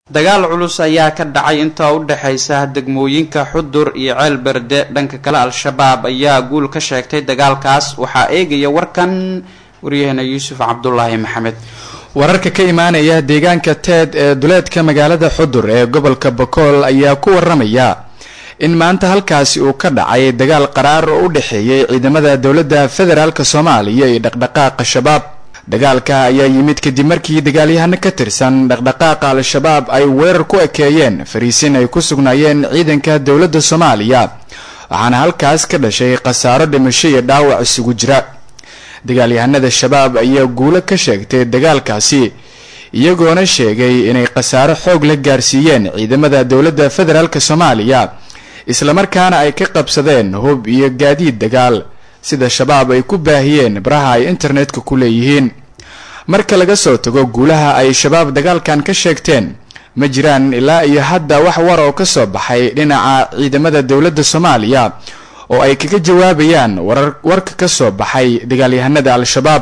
dagaal culus ayaa ka dhacay inta u dhexaysa degmooyinka xudur iyo ceel berde dhanka kale al-shabaab ayaa guul ka sheegtay dagaalkaas waxaa eegaya warkan waryaheena yuusuf cabdulaahi maxamed wararka ka imaanaya deegaanka teed ee duleedka magaalada xudur ee gobolka bokool ayaa ku waramaya in maanta halkaasi uu ka dhacay dagaal qaraar oo u dhexeeyay ciidamada dowladda federaalk soomaaliya iyo dhaqdhaqaaqa shabaab dagaalka ayaa yimid kadib markii dagaalyahano ka tirsan dhaqdhaqaaqa al-shabaab ay weerar ku ekeeyeen fariisin ay ku sugnaayeen ciidanka dowladda soomaaliya waxaana halkaas ka dhashay khasaaro dhimasho iyo dhaawac isugu jira dagaalyahanada shabaab ayaa guulo ka sheegtay dagaalkaasi iyagoona sheegay inay khasaaro xoog la gaarsiiyeen ciidamada dowladda federaalk soomaaliya islamarkaana ay ka qabsadeen hub iyo gaadiid dagaal sida shabaab ay ku baahiyeen baraha ay internetka ku leeyihiin marka laga soo tago guulaha ay shabaab dagaalkan ka sheegteen ma jiraan ilaa iyo hadda wax war oo ka soo baxay dhinaca ciidamada dowladda soomaaliya oo ay kaga jawaabayaan warar warka ka soo baxay dagaalyahanada al-shabaab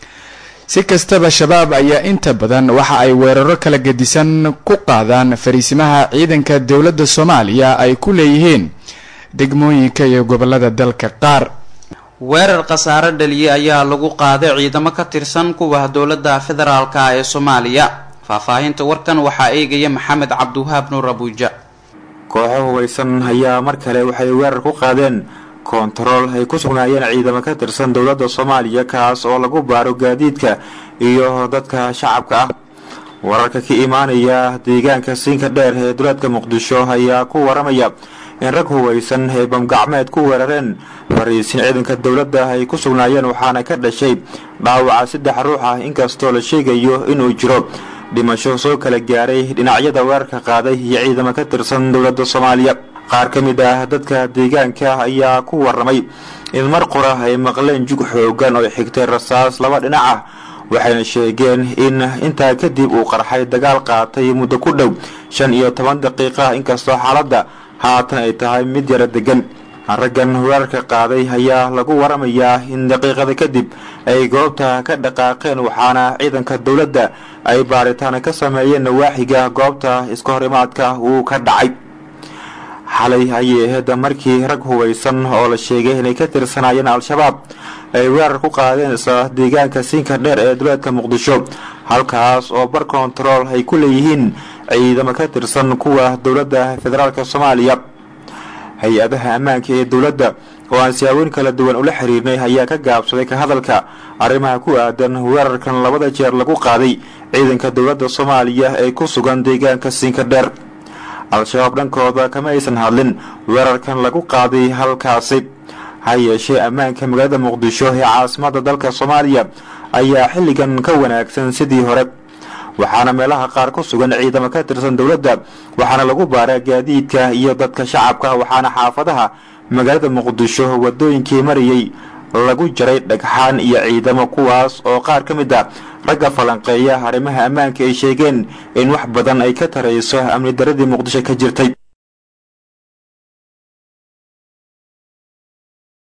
si kastaba shabaab ayaa inta badan waxa ay weeraro kala gedisan ku qaadaan fariisimaha ciidanka dowladda soomaaliya ay ku leeyihiin degmooyinka iyo gobolada dalka qaar weerar khasaare dhaliyay ayaa lagu qaaday ciidamo ka tirsan kuwa dowladda federaalka ee soomaaliya faahfaahinta warkan waxaa eegaya maxamed cabdiwahaab nuur abuuja kooxo hubaysan ayaa mar kale waxay weerar ku qaadeen koontarool ay ku sugnaayeen ciidamo ka tirsan dowladda soomaaliya kaas oo lagu baaro gaadiidka iyo dadka shacabka ah wararka ka imaanaya deegaanka siinka dheer ee duleedka muqdisho ayaa ku waramaya in rag hubaysan ay bamgacmeed ku weerareen fariisin ciidanka dowladda ay ku sugnaayeen waxaana ka dhashay dhaawaca saddex ruux ah inkastoo la sheegayo inuu jiro dhimasho soo kala gaaray dhinacyada weerarka qaaday iyo ciidamo ka tirsan dowladda soomaaliya qaar ka mid ah dadka deegaanka ayaa ku waramay in mar qura ay maqleen jug xoogan oo xigtay rasaas laba dhinac ah waxayna sheegeen in intaa kadib uu qarxay dagaal qaatay muddo ku dhow shan iyo toban daqiiqa inkastoo xaaladda haatan ay tahay mid yara degan raggan weerarka qaaday ayaa lagu waramayaa in daqiiqada kadib ay goobta ka dhaqaaqeen waxaana ciidanka dowladda ay baaritaan ka sameeyeen nawaaxiga goobta iska hor imaadka uu ka dhacay xalay ayay ahayd markii rag hubaysan oo la sheegay inay ka tirsanaayeen al-shabaab ay weerar ku qaadeen isla deegaanka siinka dheer ee duleedka muqdisho halkaas oo bar kontarool ay ku leeyihiin ciidamo ka tirsan kuwa dowladda federaalk soomaaliya hay-adaha ammaanka ee dowladda oo aan siyaabooyin kala duwan ula xiriirnay ayaa ka gaabsaday ka hadalka arrimaha ku aadan weerarkan labada jeer lagu qaaday ciidanka dowladda soomaaliya ee ku sugan deegaanka siinka dheer al-shabaab dhankooda kama aysan hadlin weerarkan lagu qaaday halkaasi ha yeeshee ammaanka magaalada muqdisho ee caasimada dalka soomaaliya ayaa xilligan ka wanaagsan sidii hore waxaana meelaha qaar ku sugan ciidamo ka tirsan dowladda waxaana lagu baaraa gaadiidka iyo dadka shacabka waxaana xaafadaha magaalada muqdisho wadooyinkii marayay lagu jaray dhagxaan iyo ciidamo kuwaas oo qaar ka mid a ragga falanqeeya arrimaha ammaanka ay sheegeen in wax badan ay ka tarayso amni daradii muqdisho ka jirtay